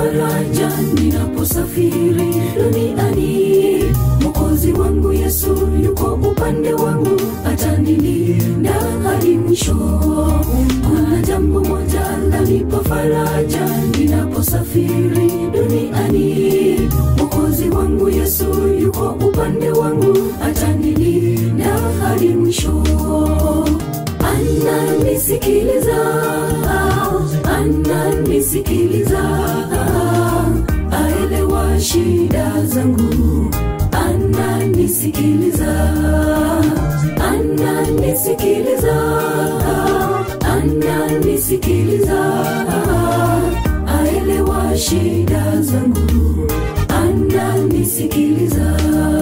faraja ninaposafiri duniani mokozi wangu yesu yuko upande wangu atanilinda hadi mwisho kuna jambo moja lanipa faraja ninaposafiri duniani mokozi wangu yesu yuko upande wangu atanilinda hadi mwisho ananisikiliza ananisikiliza aelewa shida zangu ananisikiliza ananisikiliza ananisikiliza aelewa shida zangu ananisikiliza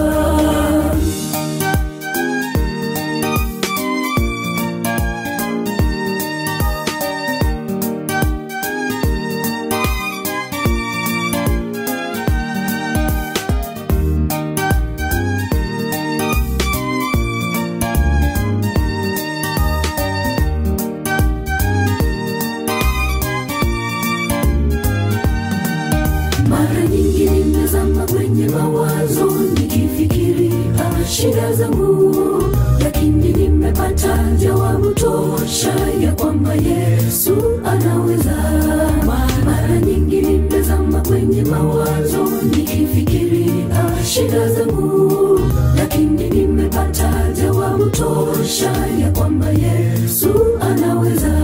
mara nyingi nimezama kwenye mawazo nikifikiri ah, shida zangu lakini nimepata jawabu tosha ya kwamba yesu anaweza mara nyingi nimezama kwenye mawazo nikifikiri ah, shida zangu lakini nimepata jawabu tosha ya kwamba yesu anaweza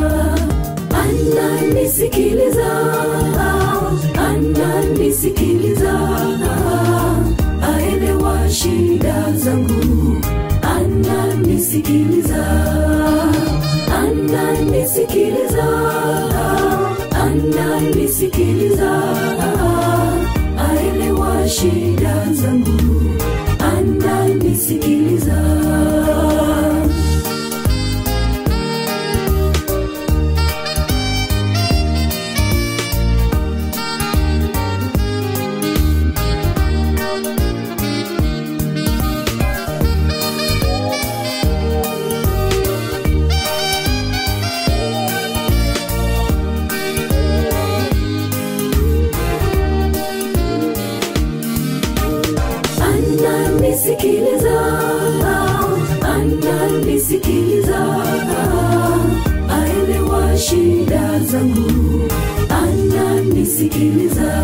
ananisikiliza ananisikiliza aelewa shida zangu ananisikiliza ananisikiliza ananisikiliza aelewa shida zangu ananisikiliza ananisikiliza ananisikiliza aelewa shida zangu ananisikiliza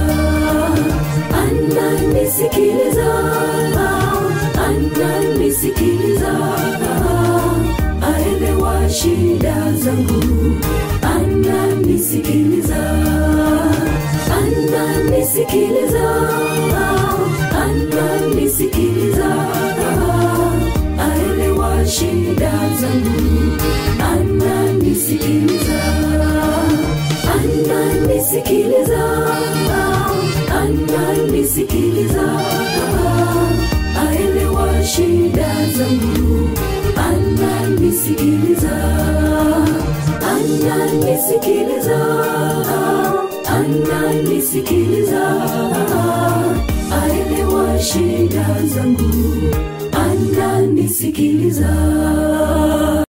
ananisikiliza ananisikiliza aelewa shida zangu ananisikiliza ananisikiliza ananisikiliza aelewa shida zangu ananisikiliza ananisikiliza ananisikiliza aelewa shida zangu ananisikiliza ananisikiliza ananisikiliza aelewa shida zangu ananisikiliza